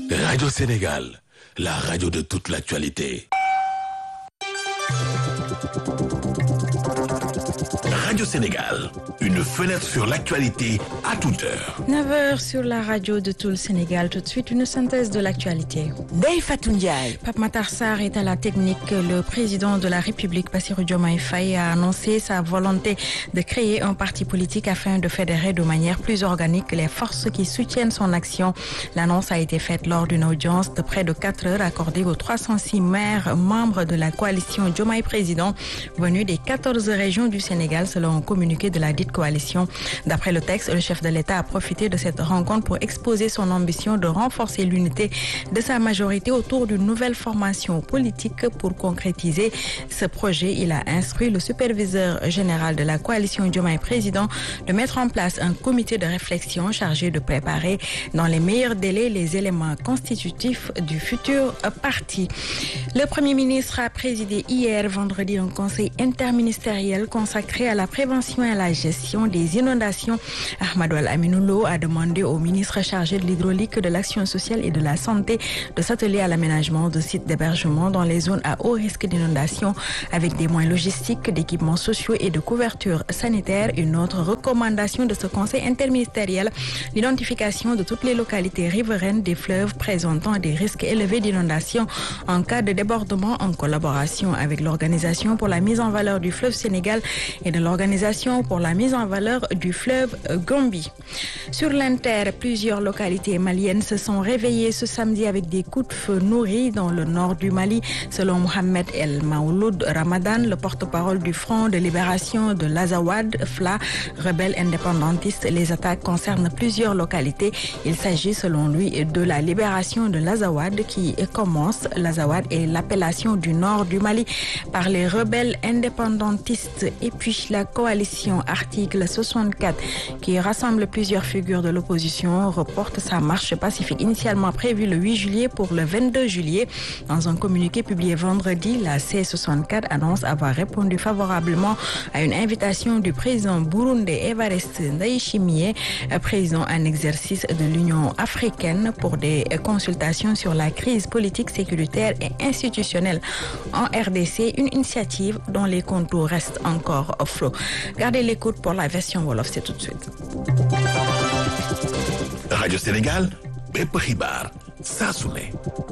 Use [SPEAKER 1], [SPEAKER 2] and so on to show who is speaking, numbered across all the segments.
[SPEAKER 1] Radio Sénégal, la radio de toute l'actualité. Radio Sénégal, une fenêtre sur l'actualité à toute heure.
[SPEAKER 2] 9h sur la radio de tout le Sénégal. Tout de suite, une synthèse de l'actualité.
[SPEAKER 3] Ndeye Fatou Ndiaye.
[SPEAKER 2] Pape Matar Sarr est à la technique. Le président de la République, Bassirou Diomaye Faye, a annoncé sa volonté de créer un parti politique afin de fédérer de manière plus organique les forces qui soutiennent son action. L'annonce a été faite lors d'une audience de près de 4 heures accordée aux 306 maires membres de la coalition Diomaye Président venus des 14 régions du Sénégal selon un communiqué de la dite coalition. D'après le texte, le chef de l'État a profité de cette rencontre pour exposer son ambition de renforcer l'unité de sa majorité autour d'une nouvelle formation politique pour concrétiser ce projet. Il a instruit le superviseur général de la coalition Diomaye Président de mettre en place un comité de réflexion chargé de préparer dans les meilleurs délais les éléments constitutifs du futur parti. Le Premier ministre a présidé hier vendredi un conseil interministériel consacré à la prévention et à la gestion des inondations. Ahmadou Al-Aminoulo a demandé au ministre chargé de l'hydraulique, de l'action sociale et de la santé de s'atteler à l'aménagement de sites d'hébergement dans les zones à haut risque d'inondation avec des moyens logistiques, d'équipements sociaux et de couverture sanitaire. Une autre recommandation de ce conseil interministériel, l'identification de toutes les localités riveraines des fleuves présentant des risques élevés d'inondation en cas de débordement en collaboration avec l'Organisation pour la mise en valeur du fleuve Sénégal et de l'Organisation pour la mise en valeur du fleuve Gambie. Sur l'Inter, plusieurs localités maliennes se sont réveillées ce samedi avec des coups de feu nourris dans le nord du Mali, selon Mohamed El Maouloud Ramadan, le porte-parole du Front de libération de l'Azawad, FLA, rebelle indépendantiste. Les attaques concernent plusieurs localités. Il s'agit selon lui de la libération de l'Azawad qui commence. L'Azawad est l'appellation du nord du Mali par les rebelles indépendantistes et puis la coalition article 64 qui rassemble plusieurs figures de l'opposition reporte sa marche pacifique initialement prévue le 8 juillet pour le 22 juillet. Dans un communiqué publié vendredi, la C64 annonce avoir répondu favorablement à une invitation du président burundais Evariste Ndayishimiye, président en exercice de l'Union africaine pour des consultations sur la crise politique, sécuritaire et institutionnelle en RDC, une initiative dont les contours restent encore flous. Gardez l'écoute pour la version Wolof, c'est tout de suite.
[SPEAKER 1] Radio Sénégal, bépp xibaar saa su ne.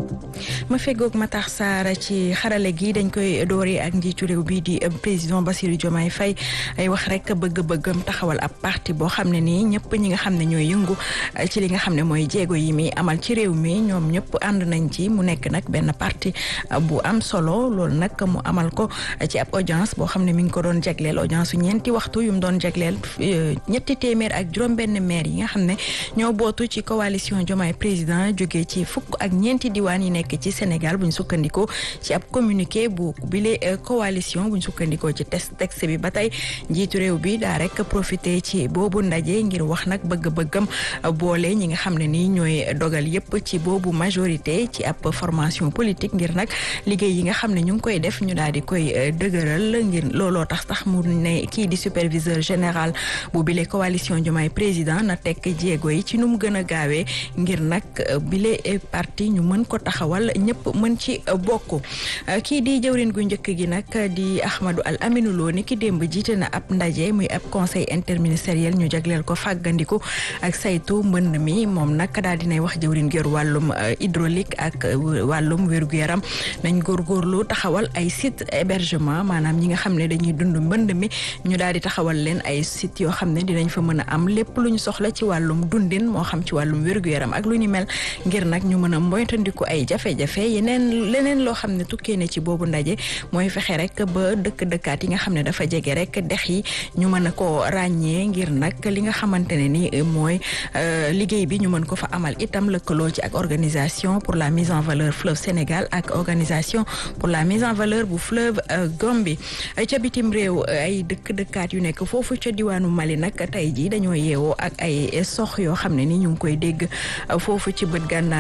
[SPEAKER 2] ma feggoog Matar Sarr ci xarale gi dañ koy dooree ak njiitu réew bii di président Bassirou Diomaye Faye ay wax rek bëgg-bëggam taxawal ab parti boo xam ne nii ñëpp ñi nga xam ne ñooy yëngu ci li nga xam ne mooy jéego yi mi amal ci réew mi ñoom ñëpp ànd nañ ci mu nekk nag benn parti bu am solo loolu nag mu amal ko ci ab audience boo xam ne mi ngi ko doon jagleel audience su ñeenti waxtu yu mu doon jagleel ñetti téeméer ak juróom-benn maire yi nga xam ne ñoo bootu ci coalition Diomaye président jógee ci fukk ak ñeenti diwaan yi nekk ci Sénégal buñ sukkandikoo ci ab communiqué bu bile coalition buñ sukkandikoo ci test texte bi ba tey njiitu réew bi daa rek profité ci boobu ndaje ngir wax nag bëgg-bëggam boole ñi nga xam ne nii ñooy dogal yépp ci boobu majorité ci ab formation politique ngir nag liggéey yi nga xam ne ñu ngi koy def ñu daal di koy dëgëral ngir looloo tax tax mu ne kii di superviseur général bu bile coalition Diomaye président na tekk jéego yi ci nu mu gën a gaawee ngir nag bile parti ñu mën ko taxawal ñëpp mën ci bokk kii di jëwrin gu njëkk gi nag di Ahmadou Al Aminou Lo ni ki démb jiite na ab ndaje muy ab conseil interministériel ñu jagleel ko fàggandiku ak saytu mbënd mi moom nag daal dinay wax jëwrin gër wàllum hydraulique ak wàllum wér-gu-yaram nañ góorgóorlu taxawal ay site hébergement maanaam ñi nga xam ne dañuy dund mbënd mi ñu daal di taxawal leen ay site yoo xam ne dinañ fa mën a am lépp lu ñu soxla ci wàllum dundin moo xam ci wàllum wér-gu-yaram ak lu ni mel ngir nag ñu mën a moytandiku ay jafe-jafe yeneen leneen loo xam ne tukkee ne ci boobu ndaje mooy fexe rek ba dëkk dëkkaat yi nga xam ne dafa jege rek dex yi ñu mën a ko ràññee ngir nag li nga xamante ne ni mooy liggéey bi ñu mën ko fa amal itam lëkkaloo ci ak organisation pour la mise en valeur fleuve Sénégal ak organisation pour la mise en valeur bu fleuve Gambie ca bitim réew ay dëkk dëkkaat yu nekk foofu ca diwaanu Mali nag tey jii dañoo yeewoo ak ay sox yoo xam ne ni ñu ngi koy dégg foofu ci bët gànnaar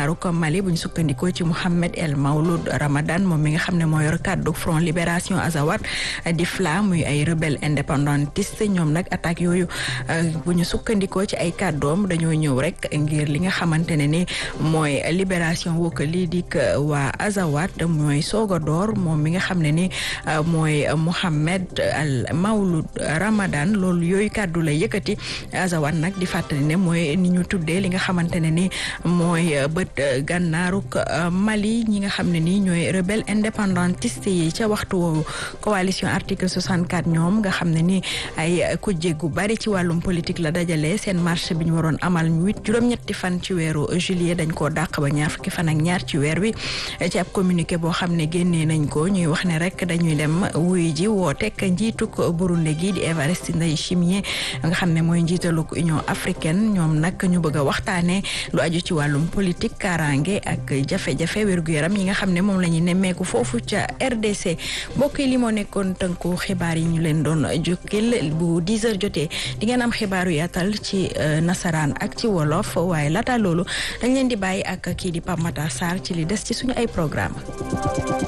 [SPEAKER 2] gànnaaru ko Mali bu ñu sukkandikoo ci Mohamed El Maouloud Ramadan moom mi nga xam ne moo yor kàddu Front Libération Azawad di FLA muy ay rebelle indépendantiste ñoom nag attaque yooyu bu ñu sukkandikoo ci ay kàddoom dañoo ñëw rek ngir li nga xamante ne ni mooy libération wokk lii dik waa Azawad mooy soog a door moom mi nga xam ne ni mooy Mohamed El Maouloud Ramadan loolu yooyu kàddu la yëkkati Azawad nag di fàttali ne mooy ni ñu tuddee li nga xamante ne ni mooy bët gànnaaruk Mali ñi nga xam ne ni ñooy rebelle indépendantiste yi ca waxtu woowu coalition article 64 ñoom nga xam ne ni ay kujje gu bari ci wàllum politique la dajale seen marche bi ñu waroon amal huit juróom-ñetti fan ci weeru juillet dañ koo dàq ba ñaar fukki fan ak ñaar ci weer wi ci ab communiqué boo xam ne génnee nañ ko ñuy wax ne rek dañuy dem wuy ji woo tekk njiituk Burundi gi di Evariste Ndayishimiye nga xam ne mooy njiitaluk Union africaine ñoom nag ñu bëgg a waxtaanee lu aju ci wàllum politique kaaraange ak jafe-jafe wér-gu-yaram yi nga xam ne moom la ñuy nemmeeku foofu ca RDC mbokk yi li moo nekkoon tënku xibaar yi ñu leen doon jukkil bu 10 heures jotee di ngeen am xibaaru yaatal ci nasaraan ak ci wolof waaye laata loolu dañ leen di bàyyi ak kii di Pape Matar Sarr ci li des ci suñu ay programme